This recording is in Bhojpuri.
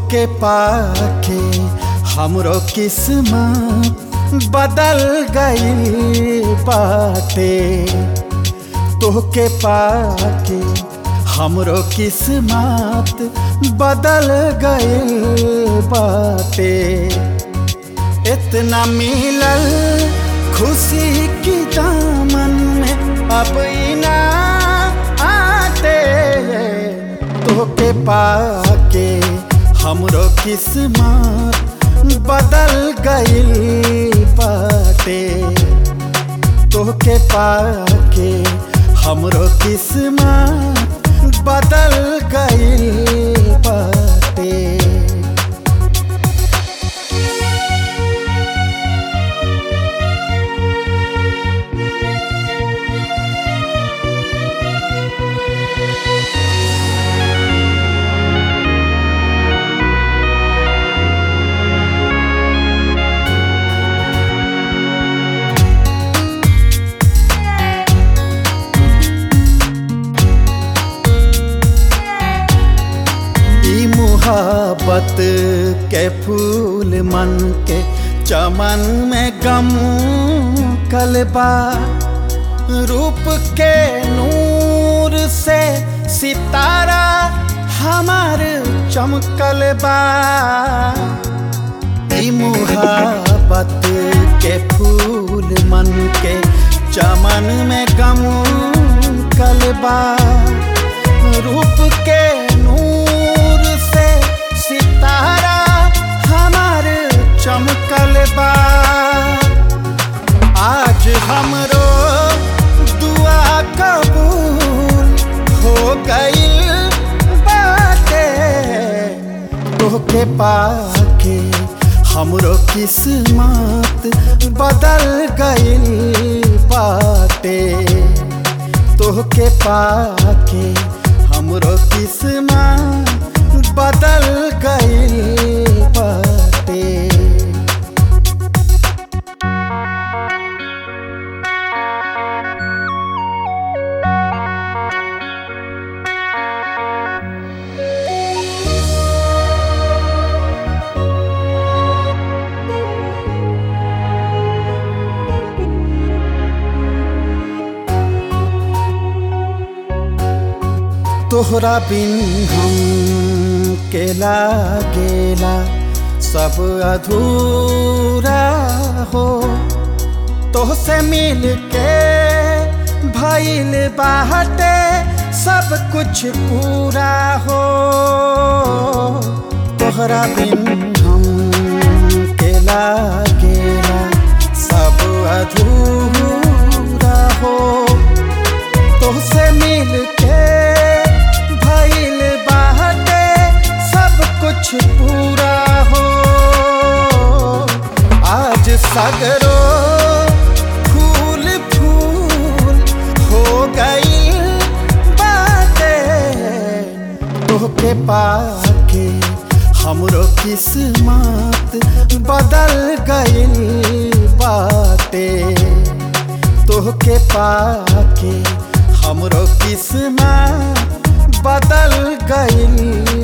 तोहके पाके हमरो किस्मत बदल गई बाटे तोहके पाके हमरो किस्मत बदल गई बाटे इतना मिलल खुशी की दामन में अब इना आते तोहके पाके हमरो किस्मत बदल गइल बाटे तोहके पाके हमरो किस्मत बदल गइल बाटे ई मुहाबत के फूल मन के चमन में गम कलबा रूप के नूर से सितारा हमार चमकल बा ई मुहाबत के फूल मन के चमन में गम कलबा रूप के नूर से सितारा हमार चमकल बा आज हमरो दुआ कबूल हो गई बाटे तोहके पाके हमरो किस्मत बदल गइल बाटे तोहके पाके हमरो किस्मत बदल गइल बाटे तोहरा बिन हम के लागेला सब अधूरा हो तोहसे मिल के भइल बाटे सब कुछ पूरा हो तोहरा बिन हम के लागेला सब अधूरा हो तोहसे मिल के भइल बाटे सब कुछ पूरा हो आज सगरो फूल फूल हो गई बाटे तोहके पाके हमरो किस्मत बदल गइल बाटे तोहके पाके हमरो किस्मत बदल गइल